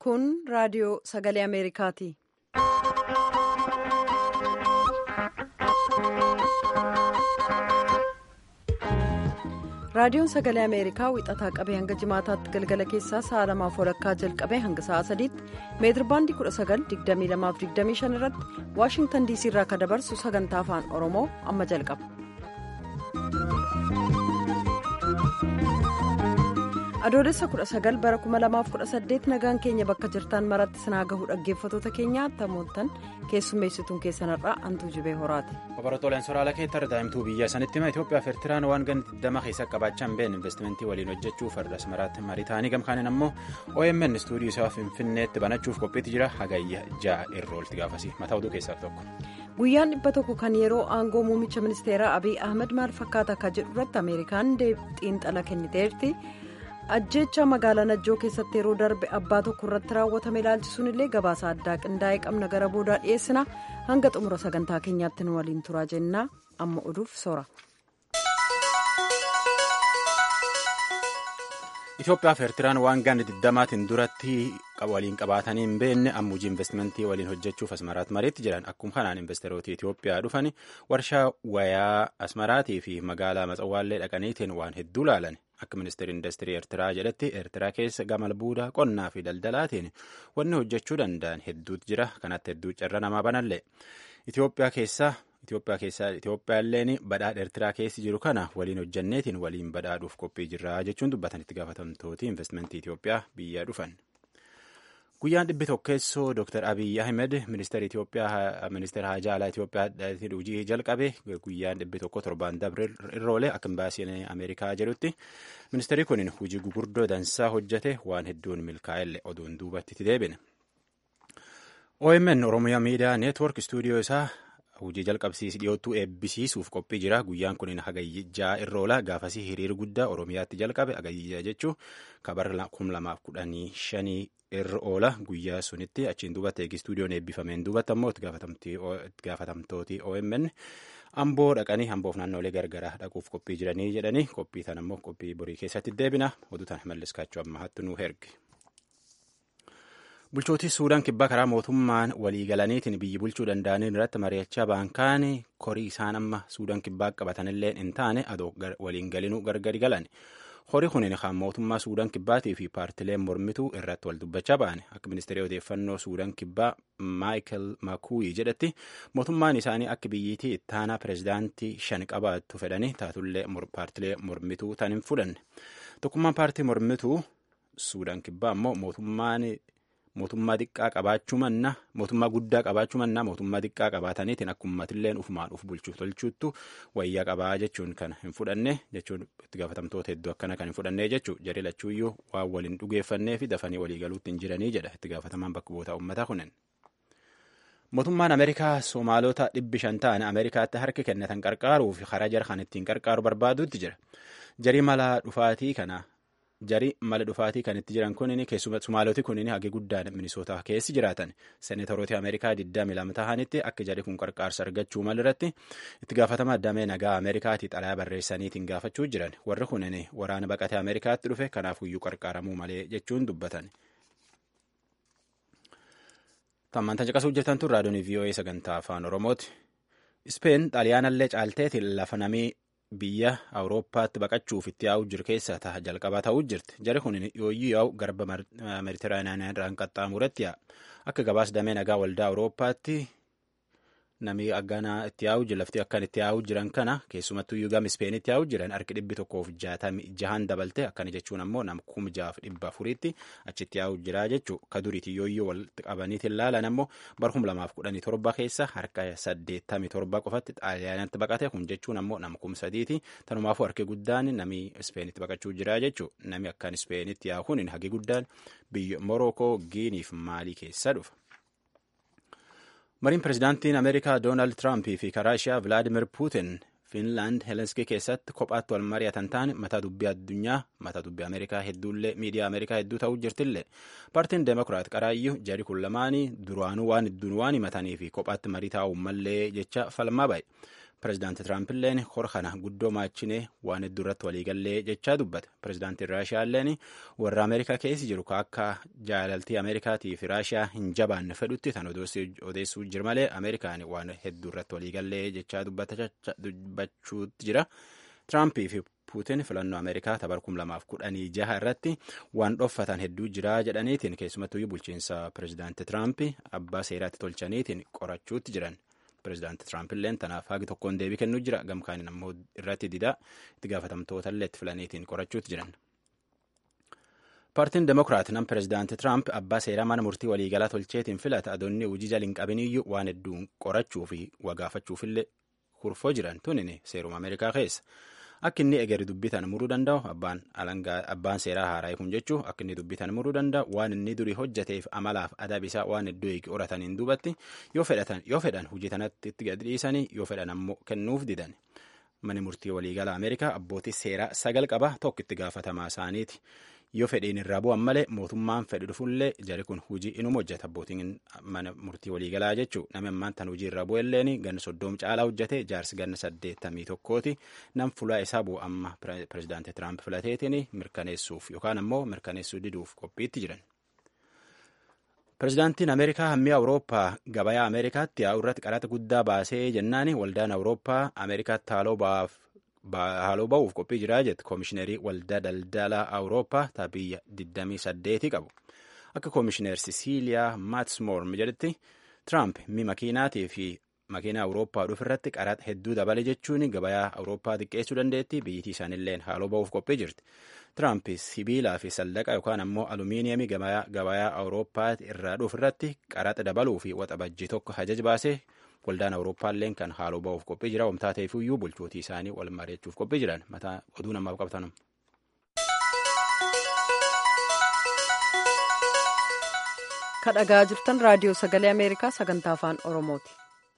Kun raadiyoo sagalee Ameerikaati. Raadiyoon sagalee Ameerikaa wixataa qabee hanga jimaataatti galgala keessaa sa'a lamaaf walakkaa jalqabee hanga sa'a sadiitti meetirbaandii 19,2225 irratti Waashingtan diisii irraa kan dabarsu sagantaa afaan Oromoo amma jalqaba. adoolessa 19 bara 2018 nagaan keenya bakka jirtan maratti sinaa gahuu dhaggeeffatoota keenya tamoottan keessummeessituun keessanirraa hantuu jibee horaati. Obaratooleen soraala keetti daa'imtuu biyya sanitti hima Itoophiyaa fi Eertiraan waan ganti dama keessa qabaachaa hin beekne investimentii waliin hojjechuuf farda asmaraatti marii ta'anii gamkaaniin ammoo OMN istuudiyoo isaa Finfinneetti banachuuf qophiitti jira hagayya ja'a irra olti gaafasi mataa oduu keessaa tokko. Guyyaan dhibba tokko kan yeroo aangoo muummicha ministeeraa Abiy Ahmed maal fakkaata akka jedhu irratti Ameerikaan xiinxala kenniteerti. ajjeecha magaalaa najjoo keessatti yeroo darbe abbaa tokko irratti raawwatame ilaalchisuun illee gabaasa addaa qindaa'ee qabna gara boodaa dhiyeessina hanga xumura sagantaa keenyaatti nu waliin turaa jennaa amma oduuf soora. Itoophiyaa fi Eertiraan waan ganna digdamaatiin duratti waliin qabaatanii hin beekne amma hojii investimentii waliin hojjechuuf asmaraatti mariitti jiran akkuma kanaan investeeroota Itoophiyaa dhufan warshaa wayaa asmaraatii fi magaalaa matsawwaallee dhaqaniitiin waan hedduu laalan. akka ministeerri industirii eertiraa jedhetti eertiraa keessa gama albuudaa qonnaa fi daldalaatiin wanni hojjechuu danda'an hedduutu jira kanatti hedduu carra namaa banallee itiyoophiyaa keessaa itiyoophiyaa keessaa itiyoophiyaalleen badhaadha eertiraa keessi jiru kana waliin hojjanneetiin waliin badhaadhuuf qophii jirra jechuun dubbatan itti gaafatamtooti investimentii itiyoophiyaa biyya dhufan. guyyaan dhibbi tokkeessoo dr abiy ahmed ministeera itiyoophiyaa ministeera haajaa alaa itiyoophiyaa hojii jalqabe guyyaan dhibbi tokko torbaan dabre irra akka imbaasiin ameerikaa jedhutti ministeerri kun hojii gugurdoo dansaa hojjete waan hedduun milkaa'elle oduun duubatti deebine. omn oromiyaa miidiyaa neetwork istuudiyoo isaa hojii jalqabsiis dhiyoottuu eebbisiisuuf qophii jira guyyaan kun hagayyijaa irra oola gaafasii hiriir guddaa oromiyaatti jalqabe hagayyijaa jechuun kabara 2015 irra oola guyyaa sunitti achiin duubatti eegi istuudiyoon eebbifameen duubatti ammoo itti gaafatamtooti OMN amboo dhaqanii amboof naannoolee gargaraa dhaquuf qophii jiranii jedhanii qophii tan ammoo qophii borii keessatti deebina oduu tan malliskaachuu amma hattu nu erge. bulchootii suudaan kibbaa karaa mootummaan walii galaniitiin biyyi bulchuu danda'aniin irratti mari'achaa baankaan korii isaan amma suudaan kibbaa qabatanillee hin taane adoo waliin galinuu gargari galan. horii kunin kan mootummaa suudaan kibbaatii fi paartileen mormituu irratti wal dubbachaa ba'an akka ministeerii odeeffannoo suudaan kibbaa maayikel makuuyi jedhetti mootummaan isaanii akka biyyittii ittaanaa pirezidaantii shan qabaattu fedhanii taatullee paartilee mormituu tan hin fudhanne tokkummaan paartii mormituu suudaan kibbaa ammoo mootummaan mootummaa xiqqaa qabaachuu manna mootummaa guddaa qabaachuu manna mootummaa xiqqaa qabaataniitiin akka uummatilleen ufumaan uf bulchuuf tolchuuttu wayyaa qabaa jechuun kan hin fudhanne jechuun itti gaafatamtoota hedduu akkana kan hin fudhanne jechuu jarri lachuuyyuu waan waliin dhugeeffannee fi dafanii walii galuutti hin jiranii jedha itti gaafatamaan bakka bu'oota uummataa kunin. Mootummaan Ameerikaa Somaalota dhibbi shan ta'an Ameerikaatti harki kennatan qarqaaruuf karaa jara kan ittiin qarqaaru barbaaduutti jira. Jarii mala dhufaatii kana jari mala dhufaatii kan itti jiran kunin keessuma sumaaloti kunin hagi guddaan minisootaa keessi jiraatan seenatoroota ameerikaa 22 tahanitti akka jari kun qarqaarsa argachuu malirratti itti gaafatama damee nagaa ameerikaati xalayaa barreessaniitiin gaafachuu jiran warri kunin waraana baqatee ameerikaatti dhufe kanaafuyyuu qarqaaramuu malee jechuun dubbatan. Tammantan caqasuu jirtan tun raadiyoon VOA sagantaa afaan Oromooti. Ispeen xaaliyaanallee caalteetiin lafa namii biyya awurooppaatti baqachuuf itti yaa'u jiru keessaa ta'a jalqabaa ta'uu jirti jari kun yooyyuu yaa'u garba meditiraaniyaanaa irraan qaxxaamuratti yaa'a akka gabaas damee nagaa waldaa awurooppaatti namni agganaa itti yaa'u jiru lafti akkan itti yaa'u jiran kana keessumattuu iyyuu gama ispeenitti yaa'u jiran harki dhibbi tokkoof jahan dabalte akkana jechuun ammoo nama kuma jaaf dhibba afuriitti achitti yaa'u jira jechuu ka duriiti yooyyuu walitti qabaniitiin laalan ammoo bara kuma lamaaf kudhanii torba keessa harka saddeettamii torba qofatti xaaliyaanatti baqate kun jechuun ammoo nama kuma sadiiti tanumaafuu harki guddaan namni ispeenitti baqachuu jira jechuu namni akkan ispeenitti yaa'u kun hagi guddaan biyya morookoo giiniif maalii keessa dhufa. mariin pirezidaantiin ameerikaa doonaald tiraamp fi karaa ishaa vilaadimir puutin fiinlaand helenskii keessatti kophaatti wal mari'atan ta'an mataa dubbii addunyaa mataa dubbii ameerikaa hedduullee miidiyaa ameerikaa hedduu ta'uu jirtillee paartiin deemokiraat qaraayyuu jari kun lamaanii duraanuu waan hedduun waan himatanii fi kophaatti marii taa'uu mallee jecha falmaa ba'e Pireezidaanti Tiraampiilleen hora kana guddoo maachinee waan hedduu irratti waliigallee jechaa dubbata. Pireezidaantiin Raashiyaalleen warra Ameerikaa keessa jiru akka jaalaltii Ameerikaatii fi Raashiyaa hin jabaanne fedhutti tan odeessuu jira malee Ameerikaan waan hedduu irratti waliigallee jechaa dubbachuutti jira. Tiraampii fi Puutiin filannoo Ameerikaa tabar kum lamaaf kudhanii jaha irratti waan dhoffatan hedduu jira jedhaniitiin keessumattuu bulchiinsa Pireezidaanti Tiraamp abbaa seeraatti tolchaniitiin qorachuutti jiran. Pireezidaanti Tiraampiilleen tanaaf haagi tokkoon deebii kennuu jira. Gamkaaniin ammoo irratti didaa itti gaafatamtootaallee itti filaniitiin qorachuutti jiran. Paartiin Demokiraat nam Pireezidaanti Tiraamp abbaa seeraa mana murtii waliigalaa tolcheetiin filata adoonni hojii jaliin qabiniyyuu waan hedduun qorachuu fi wagaafachuufillee kurfoo jiran tunin seeruma Ameerikaa keessa. Akka inni egeri dubbitan muruu danda'u abbaan seeraa haaraa kun jechuu akka inni dubbitan muruu danda'u waan inni durii hojjateef amalaaf adab isaa waan hedduu eegi horataniin duubatti yoo fedhan hojii tanatti itti gadi dhiisanii yoo fedhan ammoo kennuuf didan. Mani murtii waliigalaa Ameerikaa abbootii seeraa sagal qaba tokko itti gaafatamaa isaaniiti. Yoo fedhiin irraa bu'an malee mootummaan fedhi dhufullee jari kun hojii inuma hojjeta abbootiin mana murtii waliigalaa jechuu namni ammaan tan hojii irraa bu'elleen ganna soddoom caalaa hojjete jaarsi ganna saddeettamii tokkooti nam fulaa isaa bu'u amma pireezidaantii Tiraamp filateetiin mirkaneessuuf yookaan ammoo mirkaneessuu diduuf qophiitti jiran. Pireezidaantiin Ameerikaa hammii Awurooppaa gabayaa Ameerikaatti yaa'u irratti qaraxa guddaa baasee jennaan waldaan Awurooppaa Ameerikaatti haaloo ba'aaf haaloo ba'uuf qophii jiraa jette koomishinerii waldaa daldalaa awurooppaa taabiyya 28 qabu akka koomishineer sisiiliyaa maatsmoorm jedhetti tiraamp mi makiinaatii fi makiinaa awurooppaa dhufu irratti qaraxa hedduu dabale jechuun gabayaa awurooppaa xiqqeessuu dandeetti biyyittii isaanilleen haaloo ba'uuf qophii jirti tiraamp sibiilaa fi sallaqa yookaan ammoo alumiiniyamii gabayaa awurooppaa irraa dhufu irratti qaraxa dabaluu fi waxabajjii tokko hajaj baasee waldaan awurooppaalleen kan haaloo ba'uuf qophii jira wamtaa ta'eefiyyuu bulchootii isaanii wal mari'achuuf qophii jiran mataa oduu namaaf qabatan. kadhagaa jirtan raadiyoo sagalee ameerikaa sagantaa afaan oromooti.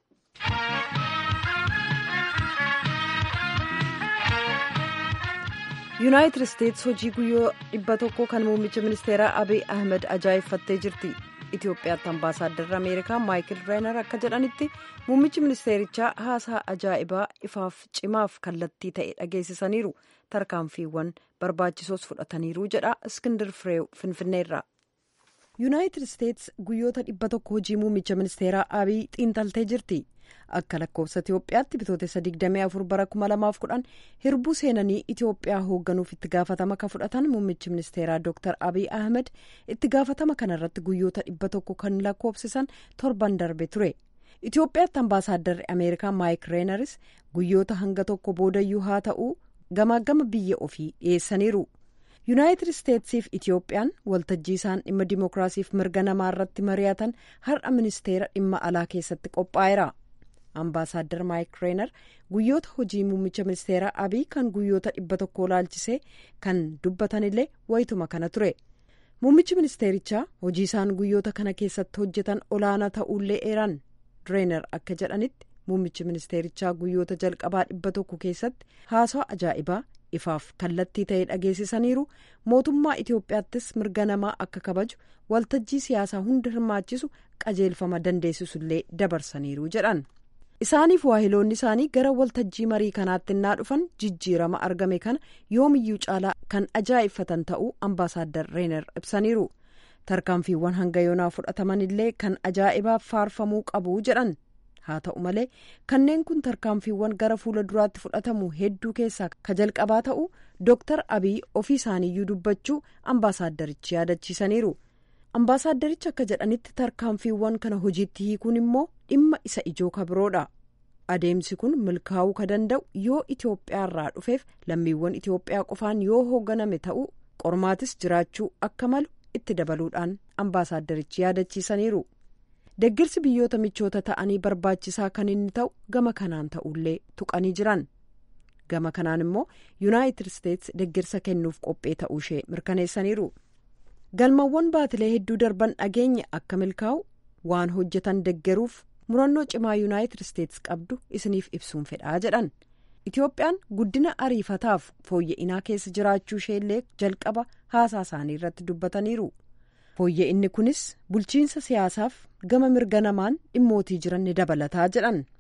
yuunaayitid isteetsi hojii guyyoo dhibba tokko kan muummicha ministeeraa abiy ahmed ajaa'ibsiifattee jirti. Itoophiyaatti ambaasaaddarri Ameerikaa Maayikil Reenar akka jedhanitti muummichi ministeerichaa haasaa ajaa'ibaa ifaaf cimaaf kallattii ta'e dhageessisaniiru tarkaanfiiwwan barbaachisoos fudhataniiru jedha Iskindir Fireew Finfinneerraa. Yuunaayitid Isteetsi guyyoota dhibba tokko hojii muummicha ministeeraa Abiy xiinxaltee jirti. Akka lakkoofsa Itoophiyaatti bitootessa 24 bara 2010 hirbuu seenanii Itoophiyaa hoogganuuf itti gaafatama kan fudhatan muummichi ministeeraa Dr. Abiy Ahmed itti gaafatama kanarratti guyyoota dhibba tokko kan lakkoofsisan torban darbe ture. Itoophiyaatti ambaasaaddarri Ameerikaa Maayik Reenaris guyyoota hanga tokko boodayyuu haa ta'u gamaagama biyya ofii dhiyeessaniiru. Yuunaayitid Isteetsiif Itoophiyaan waltajjii isaan dhimma dimookiraasiif mirga namaa irratti mari'atan har'a ministeera dhimma alaa keessatti qophaa'eera. Ambaasaadder Maayik Reenar guyyoota hojii muummicha ministeeraa Abiy kan guyyoota dhibba tokkoo laalchisee kan dubbatanillee wayituma kana ture. Muummichi ministeerichaa hojii isaan guyyoota kana keessatti hojjetan olaanaa ta'uullee eeran. Reenar akka jedhanitti muummichi ministeerichaa guyyoota jalqabaa dhibba tokko keessatti haasaa ajaa'ibaa ifaaf kallattii ta'e dhageessisaniiru mootummaa Itoophiyaattis mirga namaa akka kabaju waltajjii siyaasaa hunda hirmaachisu qajeelfama dandeessisullee dabarsaniiru jedhan. isaaniif waahiloonni isaanii gara waltajjii marii kanaatti innaa dhufan jijjiirama argame kana yoomiyyuu caalaa kan ajaa'ibfatan ta'uu ambaasaadder reener ibsaniiru tarkaanfiiwwan hanga yoonaa fudhataman illee kan ajaa'ibaaf faarfamuu qabu jedhan haa ta'u malee kanneen kun tarkaanfiiwwan gara fuula duraatti fudhatamu hedduu keessaa ka jalqabaa ta'u dooktar abiy ofii isaaniiyyuu dubbachuu ambaasaaddarichi yaadachiisaniiru. ambaasaaddarichi akka jedhanitti tarkaanfiiwwan kana hojiitti hiikuun immoo dhimma isa ijoo kabiroodha adeemsi kun milkaa'uu ka danda'u yoo itiyoophiyaarraa dhufeef lammiiwwan itiyoophiyaa qofaan yoo hoogganame ta'uu qormaatis jiraachuu akka malu itti dabaluudhaan ambaasaaddarichi yaadachiisaniiru deggirsi biyyoota michoota ta'anii barbaachisaa kan inni ta'u gama kanaan ta'ullee tuqanii jiran gama kanaan immoo yuunaayitid isteetsi deggirsa kennuuf qophee ta'uu ishee mirkaneessaniiru. galmawwan baatilee hedduu darban dhageenya akka milkaa'u waan hojjetan deggeruuf murannoo cimaa yuunaayitid isteetsi qabdu isiniif ibsuun fedhaa jedhan itiyoophiyaan guddina ariifataaf fooyya'inaa keessa jiraachuu isheellee jalqaba haasaa isaanii irratti dubbataniiru fooyya'inni kunis bulchiinsa siyaasaaf gama mirga namaan dhimmootii jiran ni dabalataa jedhan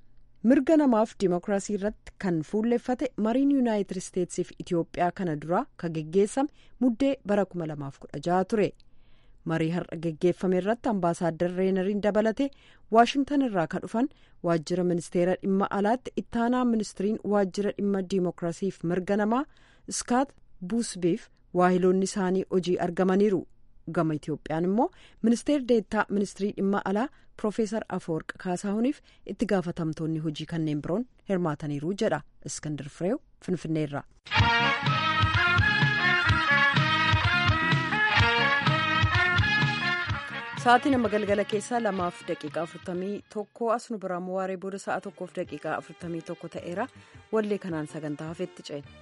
mirga namaaf dimookiraasii irratti kan fuulleffate mariin yuunaayitid isteetsiif itiyoophiyaa kana duraa ka geggeessame muddee bara 2016 ture marii har'a geggeeffame irratti ambaasaaddar reenariin dabalate waashingtan irraa ka dhufan waajjira ministeera dhimma alaatti ittaanaa ministiriin waajjira dhimma dimookiraasiif mirga namaa iskaat buusbeef waahiloonni isaanii hojii argamaniiru gama itiyoophiyaan immoo ministeer deettaa ministirii dhimma alaa piroofeesar afoorq kaasaahuniif itti gaafatamtoonni hojii kanneen biroon hirmaataniiru jedha iskandar fireew finfinneerra. sa'aatii nama galgala keessaa lamaaf daqiiqaa afurtamii tokko as nu biraan waaree booda sa'a tokkoof daqiiqaa afurtamii tokko ta'eera wallee kanaan sagantaa hafeetti ceene.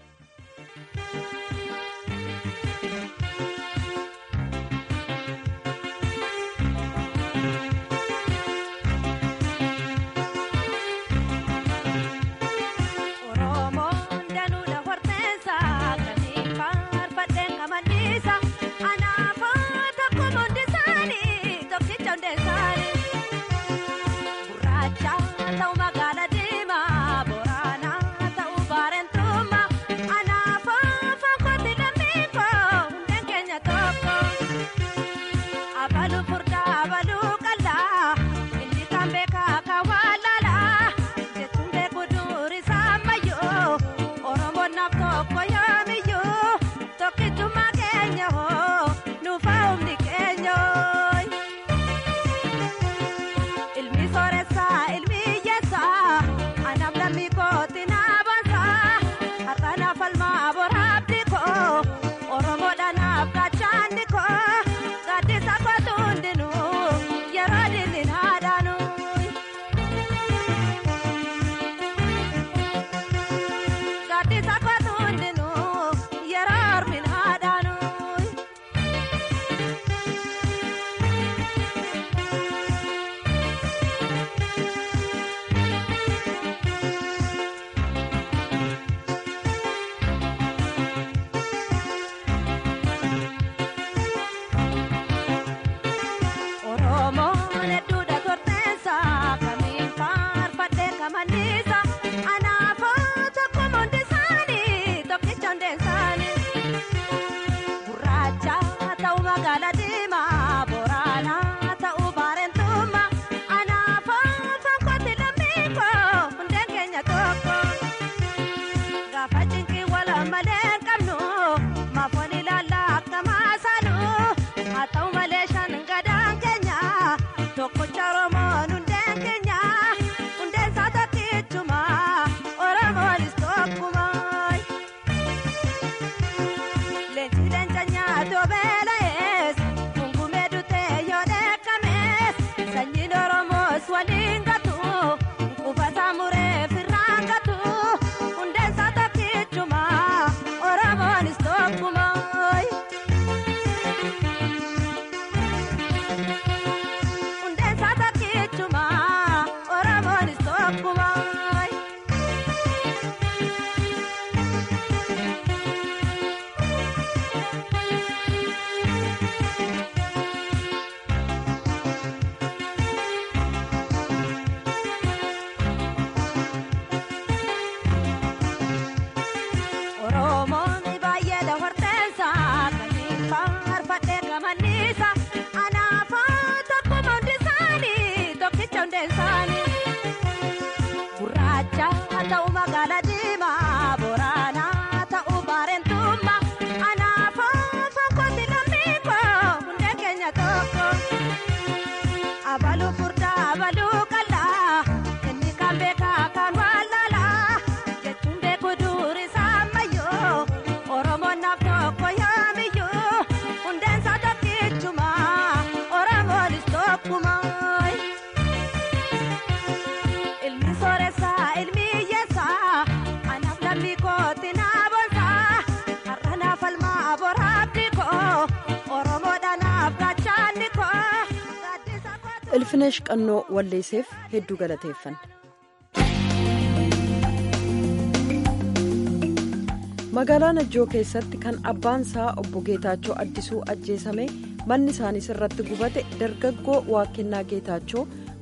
ilfineesh qannoo walleesseef hedduu galateeffanna. magaalaa najjoo keessatti kan abbaan isaa obbo geetaachoo addisuu ajjeesame manni isaanii irratti gubate dargaggoo waaqennaa geetaachoo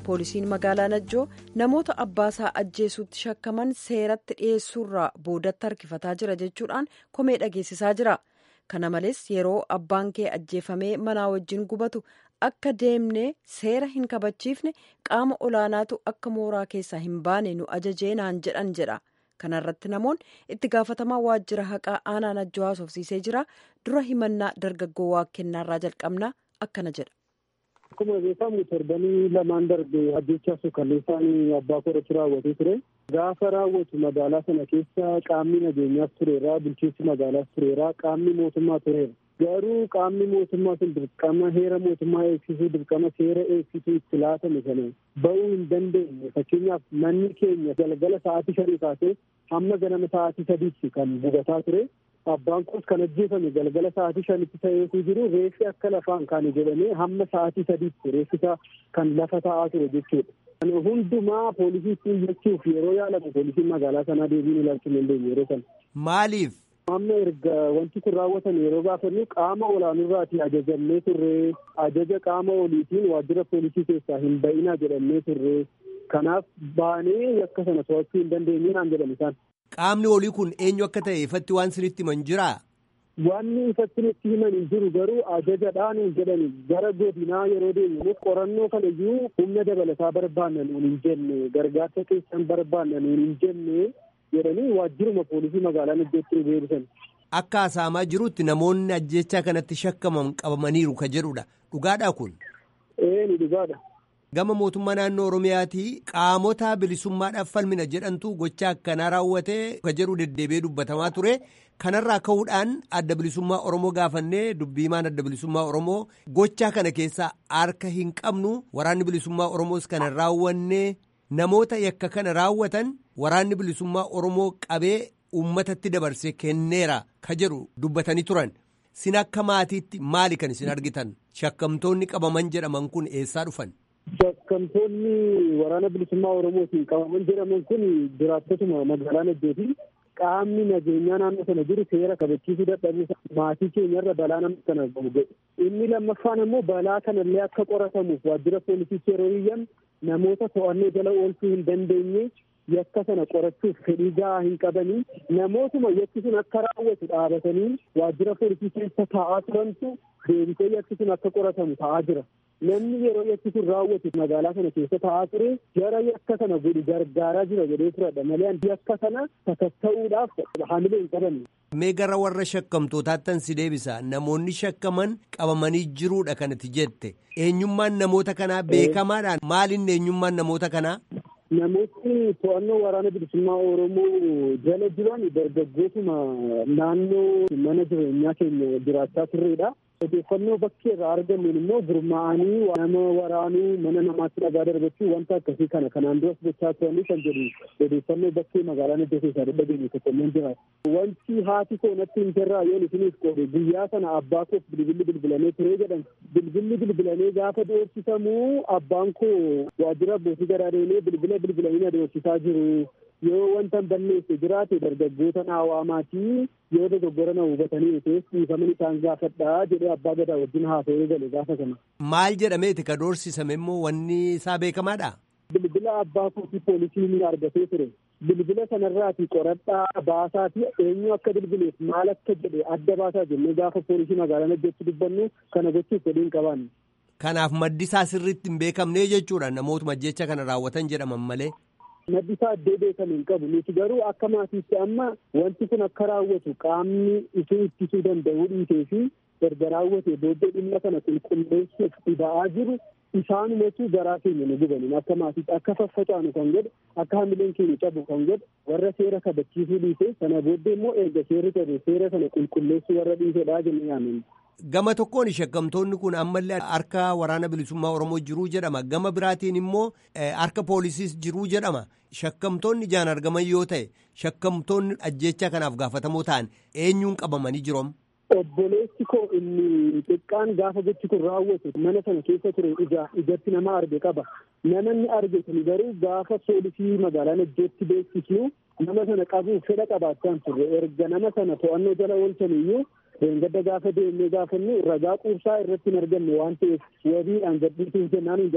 poolisiin magaalaa najjoo namoota abbaasaa ajjeesuutti shakkaman seeratti dhiyeessuurraa boodatti harkifataa jira jechuudhaan komee dhageessisaa jira kana malees yeroo abbaan kee ajjeefamee manaa wajjin gubatu akka deemnee seera hin kabachiifne qaama olaanaatu akka mooraa keessaa hin baane nu ajajee naan jedhan jedha kanarratti namoonni itti gaafatamaa waajjira haqaa aanaa najjoo haasofsiisee jira dura himannaa dargaggoo waaqennaarraa jalqabna akkana jedha. Akkuma beekamu torbanii lamaan darbe ajjechaa suukalleessaan abbaa korratti raawwatee ture. Gaafa raawwatu magaalaa sana keessa qaamni nageenyaas tureera, bulchiinsi magaalaas tureera, qaamni mootummaa tureera. Garuu qaamni mootummaa sun dirqama heera mootummaa eegsisuu, dirqama seera eegsisuu itti laatame sana ba'uu hin dandeenye. Fakkeenyaaf manni keenya galgala sa'aatii shanii kaasee hamma ganama sa'aatii sadiitti kan gubataa ture. Abbaan koos kan ajjeefame galgala sa'aatii shanitti ta'eetu jiru reeffi akka lafaan kaane jedhamee hamma sa'aatii sadiitti reeffisa kan lafa ta'aa ture jechuudha. Hundumaa poolisiitti iyyachuuf yeroo yaalamu poolisiin magaalaa sanaa deebiin ilaalchuu hin dandeenye yeroo sana. Maaliif? Amma erga wanti kun raawwatan yeroo gaafannu qaama olaanurraati ajajamnee turre ajaja qaama oliitiin waajjira poolisii keessaa hin ba'inaa jedhamnee turre kanaaf baanee yakka sana to'achuu hin dandeenye naan jedhan isaan. Qaamni olii kun eenyu akka ta'e ifatti waan sinitti himan jiraa? Wanni ifatti nutti himan hin jiru garuu ajajadhaan hin jedhani gara godinaa yeroo deemu qorannoo kana iyyuu humna dabalataa barbaanna nuun hin jenne gargaarsa keessan barbaanna nuun hin jenne jedhanii waajjiruma poolisii magaalaa Najjootti nu beeksisan. Akka haasa'amaa jirutti namoonni ajjechaa kanatti shakkaman qabamaniiru ka jedhudha. Dhugaadhaa kun? Ee ni dhugaadha. Gama mootummaa naannoo Oromiyaatii qaamota bilisummaadhaaf falmina jedhantu gocha akkanaa raawwatee ka jedhu deddeebi'ee dubbatamaa ture. Kanarraa ka'uudhaan adda bilisummaa Oromoo gaafannee dubbiimaan adda bilisummaa Oromoo gochaa kana keessaa harka hin qabnu waraanni bilisummaa Oromoos kana raawwannee namoota yakka kana raawwatan waraanni bilisummaa Oromoo qabee uummatatti dabarsee kenneera ka jedhu dubbatanii turan. Sin akka maatiitti maali kan isin argitan? Shakkamtoonni qabaman jedhaman kun eessaa dhufan? Shakkamtoonni waraana bilisummaa Oromootiin qabaman jedhaman kun jiraattotuma magaalaa Najjooti. Qaamni nageenyaa naannoo sana jiru seera kabachiisuu dadhabuu maatii keenyarra balaa nama kana ga'e. Inni lammaffaan immoo balaa kanallee akka qoratamuuf waajjira poolisiitti yeroo iyyan namoota to'annoo jala oolchuu hin dandeenye yakka sana qorachuuf fedhii gahaa hin qabanii namootuma yakki sun akka raawwatu dhaabatanii waajjira poolisii keessa taa'aa turantu deebisee yakki sun akka qoratamu ta'aa jira. Namni yeroo yakki sun raawwatu magaalaa kana keessa taa'aa ture jara yakka sana godhu gargaaraa jira jedhee turedha malee yakka sana sakatta'uudhaaf hamilee hin qabanne. Mee gara warra shakkamtootaattan si deebisa namoonni shakkaman qabamanii jiruudha kanatti jette eenyummaan namoota kanaa beekamaadhaan maalinni eenyummaan namoota kanaa? Namoonni to'annoo waraana bilisummaa Oromoo jala jiran dargaggootuma naannoo mana jireenyaa keenya jiraachaa turredha. Odeeffannoo bakkee irraa argannuun immoo gurmaa'anii nama waraanuu mana namaatti dhagaa darbachuu wanta akkasii kana kanaan duras gochaa turanii kan jedhu odeeffannoo bakkee magaalaa Najjoo keessaa dhageenye tokko immoo jira. Wanti haati koo natti hin jirraa yoon isiniif qoode guyyaa sana abbaa koof bilbilli bilbilamee turee jedhan bilbilli bilbilamee gaafa doorsifamuu abbaan koo waajjira abbootii garaa deemee bilbila bilbilanii na doorsisaa jiru. yoo wanta balleesse jiraate dargaggoota naa waamaatii yoo dogoggora na hubatanii ta'es dhiifaman isaan gaafadhaa jedhee abbaa gadaa wajjin haasa'ee gale gaafa sana. Maal jedhameeti ka doorsisame immoo wanni isaa beekamaadha? Bilbila abbaa kootii poolisiin argatee ture. Bilbila sanarraati qoradhaa baasaatii eenyu akka bilbileef maal akka jedhe adda baasaa jennee gaafa poolisii magaalaa Najjootti dubbannu kana gochuuf fedhii hin qabaanne. Kanaaf maddi isaa sirriitti hin beekamnee jechuudha namootuma jecha kana raawwatan jedhaman malee. Maddi isaa addee beekamu hin qabu. Nuti garuu akka maatiitti amma wanti kun akka raawwatu qaamni itti ittisuu danda'uu dhiitee fi erga raawwatee booddee dhimma kana qulqulleessuuf dhiba'aa jiru isaanumatu garaa keenya nu gubaniin akka maatiitti akka faffacaanu kan godhe akka hamileen keenya cabu kan godhe warra seera kabachiisuu dhiise sana booddee immoo erga seerri qabe seera sana qulqulleessuu warra dhiisedhaa jennee yaanna. Gama tokkoon shakkamtoonni kun ammallee harka waraana bilisummaa Oromoo jiruu jedhama. Gama biraatiin immoo harka poolisiis jiruu jedhama. Shakkamtoonni ijaan argaman yoo ta'e shakkamtoonni ajjeechaa kanaaf gaafatamoo ta'an eenyuun qabamanii jiroom? Obboleessi koo inni xiqqaan gaafa gochi kun raawwatu mana sana keessa ture ija ijatti nama arge qaba. Namanni arge sun garuu gaafa poolisii magaalaa Najjootti beeksisnu nama sana qabuuf fedha qabaachaa turre erga nama sana to'annoo jala oolchan iyyuu Reengadda gaafa deemnee gaafannu ragaa quubsaa irratti hin arganne waan ta'eef wabiidhaan gadhiisuuf jennaan hin jedhan.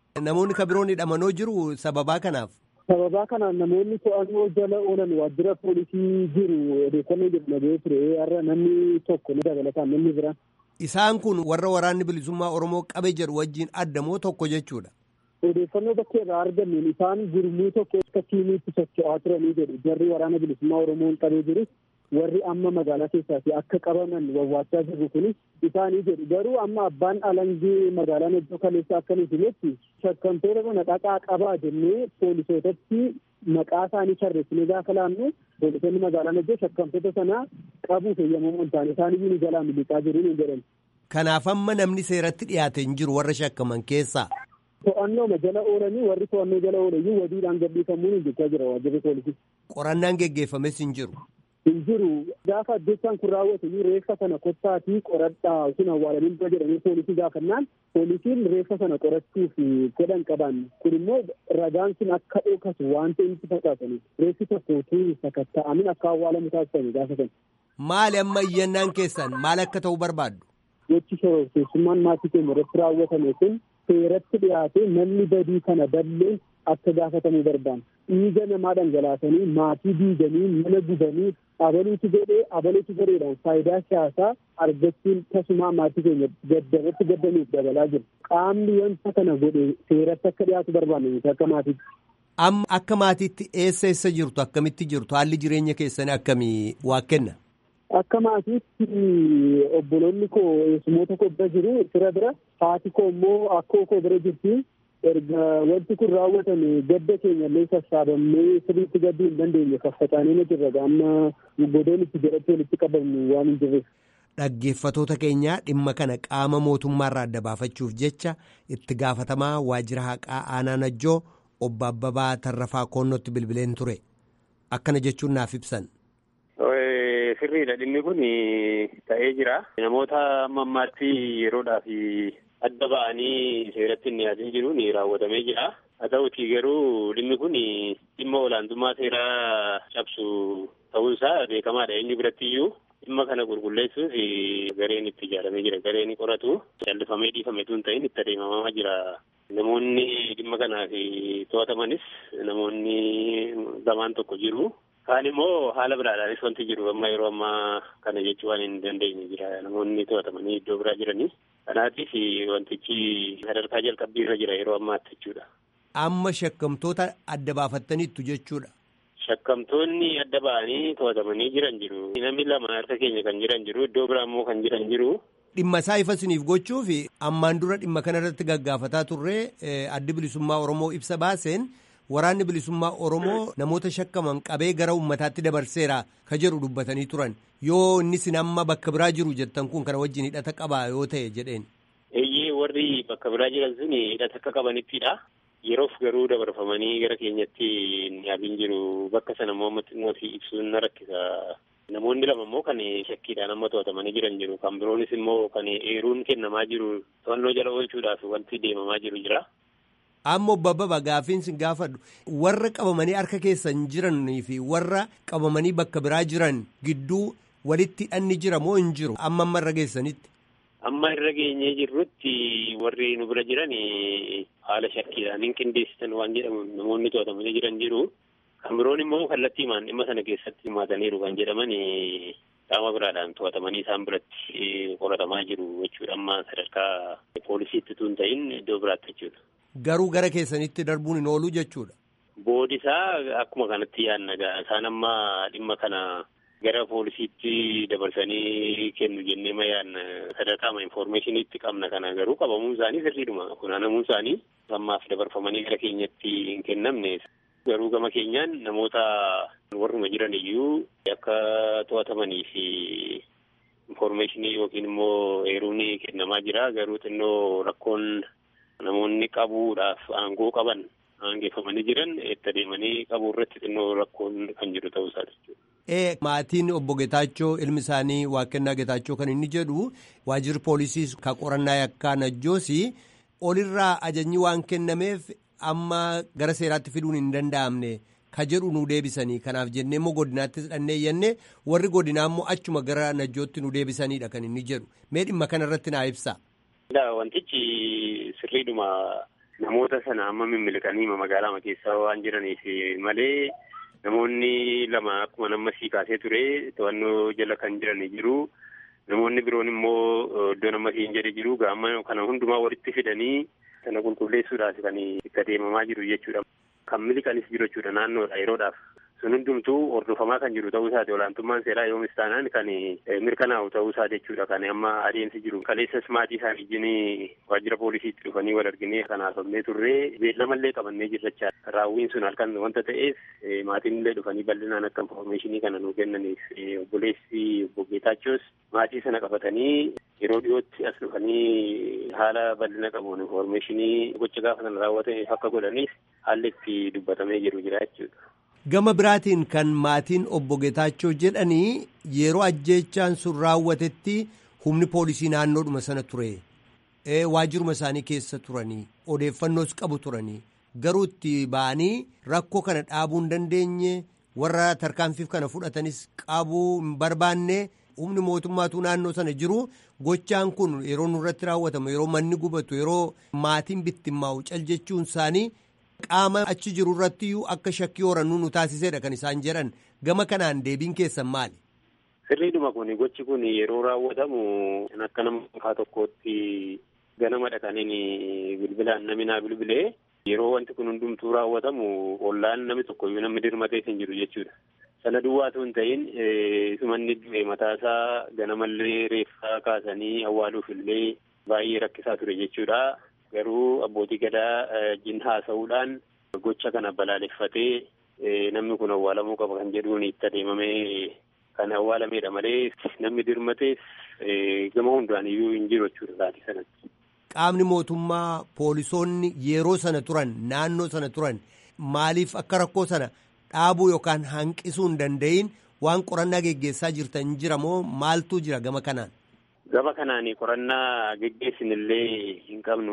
Namoonni kan biroon hidhamanoo jiru sababaa kanaaf. Sababaa kanaan namoonni to'annoo jala oolan waajjira poolisii jiru odeeffannoo jedhu nagahee ture har'a namni tokko ni dabalataan namni biraan. Isaan kun warra waraanni bilisummaa Oromoo qabe jedhu wajjin addamoo tokko jechuudha. Odeeffannoo bakka irraa argannuun isaan gurmuu tokko akka tiimiitti socho'aa turanii jedhu jarri waraana bilisummaa Oromoon qabee jirus warri amma magaalaa keessaa akka qabaman wawwaachaa jiru kunis isaanii jedhu garuu amma abbaan alangee magaalaa Najjoo kaleessa akkanitti himetti shakkamtoota kana dhaqaa qabaa jennee poolisootatti maqaa isaanii tarreessinee gaafa laannu poolisoonni magaalaa Najjoo shakkamtoota sana qabuuf eeyyamamoo hin taane isaanii ni jalaa miliqaa jiru ni jedhan. Kanaaf amma namni seeratti dhiyaate hin jiru warra shakkaman keessaa. To'annooma jala oolanii warri to'annoo jala oolayyuu wadiidhaan gadhiifamuun hojjechaa jira waajjirri poolisii. Qorannaan geggeeffames hin jiru. hin jiru gaafa addunyaa kun raawwate reeffa sana kottaatii qoradhaa sun awwaalanii dura jedhanii poolisii gaafannaan poolisiin reeffa sana qorachuuf godhan qaban kun immoo ragaan sun akka dhookasu waan ta'eef fakkaatanii reeffi tokko utuu sakatta'amin akka awwaalamu taasisanii gaafa sana. Maali amma iyyannaan keessan maal akka ta'u barbaaddu? Gochi shororkeessummaan maatii keenya irratti raawwatame kun seeratti dhiyaatee namni badii kana balleen akka gaafatamuu barbaanna. Dhiiga namaa dhangalaasanii maatii diiganii mana gubanii abaluutu godhee abaluutu godheedhaan faayidaa siyaasaa argachuun tasumaa maatii keenya gaddarratti gaddanuuf dabalaa jiru. Qaamni wanta kana godhe seeratti akka dhiyaatu barbaanna nuti akka maatiitti. Amma akka maatiitti eessa eessa jirtu akkamitti jirtu haalli jireenya keessanii akkamii waa kenna? Akka maatiitti obboloonni koo eessumoota koo bira jiru fira bira haati koo immoo akkoo koo bira jirti. erga wanti kun raawwatame gadda keenya illee sassaabamnee sirriitti gadduu hin dandeenye faffacaanee jirra amma godoon itti jedhatti walitti qabamnu waan hin jirreef. Dhaggeeffatoota keenyaa dhimma kana qaama mootummaarraa adda baafachuuf jecha itti gaafatamaa waajjira haqaa aanaa najjoo obbo Abbabaa Tarrafaa Koonnootti bilbileen ture. Akkana jechuun naaf ibsan. Sirriidha dhimmi kun ta'ee jira. Namoota amma ammaatti yeroodhaaf adda ba'anii seeratti hin dhiyaatin jiruun raawwatamee jira. Haa ta'uutii garuu dhimmi kun dhimma olaantummaa seeraa cabsu ta'uunsaa beekamaadha. Eenyu biratti iyyuu dhimma kana qulqulleessuuf gareen itti ijaaramee jira. Gareen qoratu callifamee dhiifame tun ta'in itti adeemamaa jira. Namoonni dhimma kanaaf to'atamanis namoonni lamaan tokko jiru. Kaan immoo haala biraadhaanis wanti jiru amma yeroo ammaa kana jechuu waan hin dandeenye jira. Namoonni to'atamanii iddoo biraa jiranii. Kanaatiif wantichi sadarkaa jalqabbii irra jira yeroo ammaatti jechuudha. Amma shakkamtoota adda baafattaniittu jechuudha. Shakkamtoonni adda ba'anii to'atamanii jiran jiru. Namni lama harka keenya kan jiran jiru. Iddoo biraa immoo kan jiran jiru. Dhimma isaa ifa isiniif gochuuf ammaan dura dhimma kana irratti gaggaafataa turre addi bilisummaa Oromoo ibsa baaseen waraanni bilisummaa Oromoo namoota shakkaman qabee gara uummataatti dabarseera ka jedhu dubbatanii turan. Yoo inni sin amma bakka biraa jiru jettan kun kana wajjin hidhata qabaa yoo ta'e jedheen. Eeyyee warri bakka biraa jiran sun hidhata akka qabanittidha. Yeroof garuu dabarfamanii gara keenyatti hin yaabin jiru. Bakka sana immoo mootii ibsuun na rakkisa. Namoonni lama immoo kan shakkiidhaan amma to'atamanii jiran jiru. Kan biroonis immoo kan eeruun kennamaa jiru. To'annoo jala oolchuudhaaf wanti deemamaa jiru jira. Amma obbo Abbabaa gaafiin sin gaafadhu warra qabamanii harka keessan jiranii fi warra qabamanii bakka biraa jiran gidduu walitti hidhanni jira moo hin jiru amma amma irra geessanitti. Amma irra geenyee jirrutti warri nu bira jiran haala shakkiidhaan hin qindeessitan waan jedhamu namoonni to'atamanii jiran jiru. Kan biroon immoo kallattiimaan dhimma sana keessatti hirmaataniiru kan jedhaman qaama biraadhaan to'atamanii isaan biratti qoratamaa jiru jechuudha. Amma sadarkaa poolisiitti tun ta'in iddoo biraatti jechuudha. Garuu gara keessanitti darbuun hin oolu jechuudha. Boodisaa akkuma kanatti yaadna isaan amma dhimma kana gara poolisiitti dabarsanii kennu jennee ma yaadna sadarkaama infoormeeshiniitti qabna kana garuu qabamuun isaanii sirriidhuma funaanamuun isaanii ammaaf dabarfamanii gara keenyatti hin kennamne. Garuu gama keenyaan namoota warruma jiran iyyuu akka to'atamanii fi infoormeeshinii yookiin immoo eeruun kennamaa jira. Garuu xinnoo rakkoon namoonni qabuudhaaf aangoo qaban aangeeffamanii jiran itti adeemanii qabuu irratti xinnoo rakkoon kan jiru ta'uu isaati jechuudha. Ee maatiin obbo Getaachoo ilmi isaanii Waaqennaa Getaachoo kan inni jedhu waajjirri poolisii ka qorannaa yakkaa najjoosi olirraa ajajni waan kennameef amma gara seeraatti fiduun hin danda'amne ka jedhu nu deebisanii kanaaf jennee immoo godinaatti hidhannee iyyannee warri godinaa immoo achuma gara najjootti nu deebisanidha kan inni jedhu mee dhimma kana irratti naa ibsa. Wantichi sirriidhuma namoota sana amma mimmiliqanii magaalaa keessaa waan jiraniif malee namoonni lama akkuma nama sii kaasee ture to'annoo jala kan jiranii jiru. Namoonni biroon immoo iddoo nama siin jedhe jiru gaama kana hundumaa walitti fidanii sana qulqulleessuudhaaf kan itti adeemamaa jiru jechuudha. Kan miliqanis jiru jechuudha naannoodha yeroodhaaf. Sun hundumtuu hordofamaa kan jiru ta'uu isaati olaantummaan seeraa yoomis taanaan kan mirkanaa'u ta'uu isaa jechuudha kan amma adeemsi jiru. Kaleessas maatii isaanii wajjin waajjira poolisiitti dhufanii wal arginee kan haasofnee turree beellamallee qabannee jirrachaa raawwiin sun halkan wanta ta'eef maatiin illee dhufanii bal'inaan akka infoormeeshinii kana nuu kennaniif obboleessi obbo Geetaachoos maatii sana qabatanii yeroo dhiyootti as dhufanii haala bal'ina qabuun infoormeeshinii gocha gaafa sana raawwatameef akka godhaniif haalli itti dubbatamee jiru jira jechuudha. Gama biraatiin kan maatiin obbo Geetaachoo jedhanii yeroo ajjeechaan sun raawwatetti humni poolisii naannoodhuma sana ture. Waajjiruma isaanii keessa turanii odeeffannoos qabu turanii garuu itti ba'anii rakkoo kana dhaabuu hin dandeenye warra tarkaanfiif kana fudhatanis qabuu hin barbaanne humni mootummaatu naannoo sana jiru gochaan kun yeroo nurratti raawwatamu yeroo manni gubatu yeroo maatiin bittimmaa'u cal jechuun isaanii. qaama achi jiru irratti iyyuu akka shakkii horannuu nu taasisedha kan isaan jedhan gama kanaan deebiin keessan maali? Sirriidhuma kun gochi kun yeroo raawwatamu akka nama dhuunfaa tokkootti ganama dhaqaniin bilbilaan namni naa bilbilee yeroo wanti kun hundumtuu raawwatamu ollaan namni tokkoyyuu namni dirmatee hin jiru jechuudha. Sana duwwaatu hin ta'in sumanni du'e mataasaa ganamallee reeffaa kaasanii awwaaluuf illee baay'ee rakkisaa ture jechuudha. Garuu abbootii gadaa wajjin haasa'uudhaan gocha kana balaaleffatee namni kun awwaalamuu qaba kan jedhuun itti adeemamee kan awwaalameedha malee namni dirmatees gama hundaan iyyuu hin jiru jechuudha sa'aatii sanatti. Qaamni mootummaa poolisoonni yeroo sana turan naannoo sana turan maaliif akka rakkoo sana dhaabuu yookaan hanqisuu hin danda'iin waan qorannaa geggeessaa jirtan jira moo maaltu jira gama kanaan? Gama kanaan qorannaa geggeessin illee hin qabnu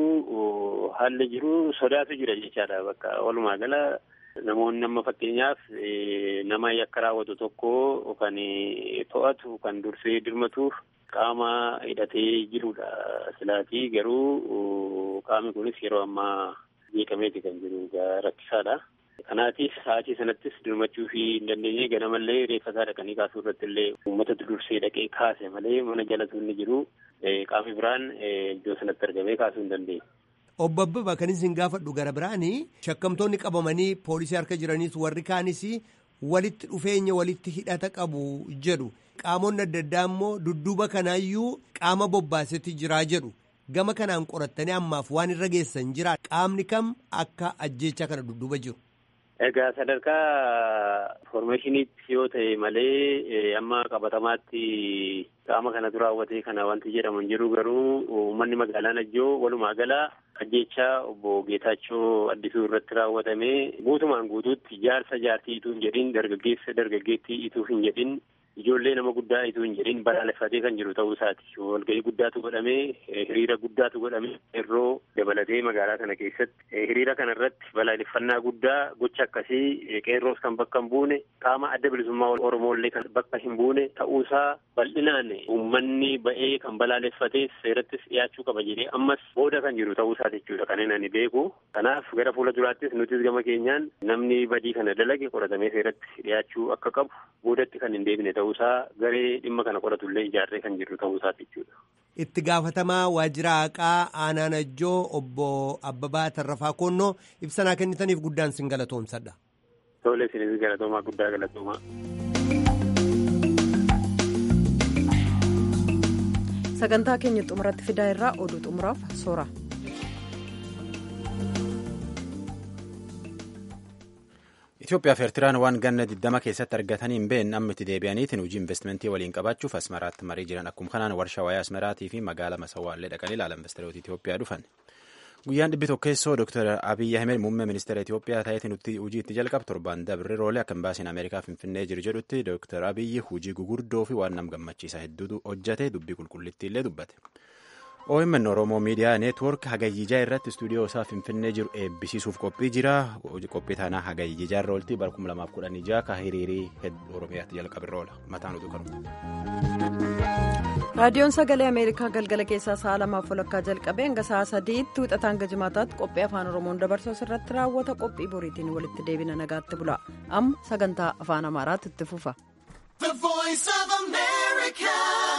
garuu haalli jiru sodaatu jira jechaadha bakka walumaa gala namoonni amma fakkeenyaaf nama yakka raawwatu tokko kan to'atu kan dursee dirmatuuf qaama hidhatee jirudha silaatii garuu qaamni kunis yeroo ammaa beekameeti kan jiru rakkisaadha. Kanaatiif sa'aatii sanattis dirmachuu fi hin dandeenye ganamallee reeffasaa dhaqanii kaasuu irratti illee uummatatu dursee dhaqee kaase malee mana jalatu inni jiru qaamni biraan iddoo sanatti argamee kaasuu hin dandeenye. Obbo Abbabaa kan isin gaafadhu gara biraanii shakkamtoonni qabamanii poolisii harka jiraniis warri kaanis walitti dhufeenya walitti hidhata qabu jedhu qaamonni adda addaa immoo dudduuba kanaayyuu qaama bobbaasetti jiraa jedhu gama kanaan qorattanii ammaaf waan irra geessan jira qaamni kam akka ajjeechaa kana dudduuba jiru. Egaa sadarkaa informeeshiniitti yoo ta'e malee amma qabatamaatti qaama kanatu raawwatee kana wanti jedhamu hin jiru garuu uummanni magaalaa Najjoo walumaa gala ajjeechaa obbo Geetaachoo Addisuu irratti raawwatamee guutumaan guutuutti jaarsa jaartii ituu hin jedhin dargaggeessa dargaggeettii ituu hin jedhin ijoollee nama guddaa ituu hin jedhin balaaleffatee kan jiru ta'uu isaati. Walgahii guddaatu godhamee hiriira guddaatu godhamee yeroo dabalatee magaalaa kana keessatti hiriira kana irratti balaaleffannaa guddaa gocha akkasii qeerroos kan bakka hin buune qaama adda bilisummaa Oromooillee kan bakka hin buune ta'uusaa bal'inaan uummanni ba'ee kan balaaleffatees seerattis dhiyaachuu qaba jedhee ammas booda kan jiru ta'uu isaa jechuudha kan inni beeku. Kanaaf gara fuula duraattis nutis gama keenyaan namni badii kana dalage qoratamee seeratti dhiyaachuu akka qabu boodatti kan hin deebine ta'uusaa garee dhimma kana qoratullee ijaarree kan jiru ta'uusaa jechuudha. Itti gaafatamaa waajjira haqaa aanaa Najjoo obbo Abbabaa Tarrafaa Koonnoo ibsanaa kennitaniif guddaan sin galatoomsadha. Tole isinis galatoomaa guddaa galatoomaa. sagantaa keenya xumuratti fidaa irraa oduu xumuraaf soora. Itoophiyaa fi Eertiraan waan ganna 20 keessatti argatanii hin beekne amma itti deebi'aniitiin hojii investimentii waliin qabaachuuf asmaraatti marii jiran akkuma kanaan warshaa wayaa asmaraatii fi magaala masawwaallee dhaqanii ilaalan investiroota Itoophiyaa dhufan. Guyyaan dhibbi tokkeessoo Dr. Abiyyi Ahmed muummee ministeera Itoophiyaa ta'eetiin nuti hojii itti jalqabu torban dabre roolee akka imbaasiin Ameerikaa Finfinnee jiru jedhutti Dr. Abiyyi hojii gugurdoo fi waan nam gammachiisa hedduutu hojjate dubbii qulqullittii illee dubbate. OMN Oromoo Miidiyaa Neetwoork Hagayyijaa irratti istuudiyoo isaa Finfinnee jiru eebbisiisuuf qophii jira. Qophii tanaa Hagayyijaa irra ooltii bara 2016 ka hiriirii Oromiyaatti jalqabe irra oola. Mataan utuu qabu. raadiyoon sagalee ameerikaa galgala keessaa sa'a lamaaf walakkaa jalqabee hanga sa'a sadiitti wixataa hanga jimaataatti qophii afaan oromoon dabarsu irratti raawwata qophii boriitiin walitti deebina nagaatti bula amma sagantaa afaan amaaraatti itti fufa.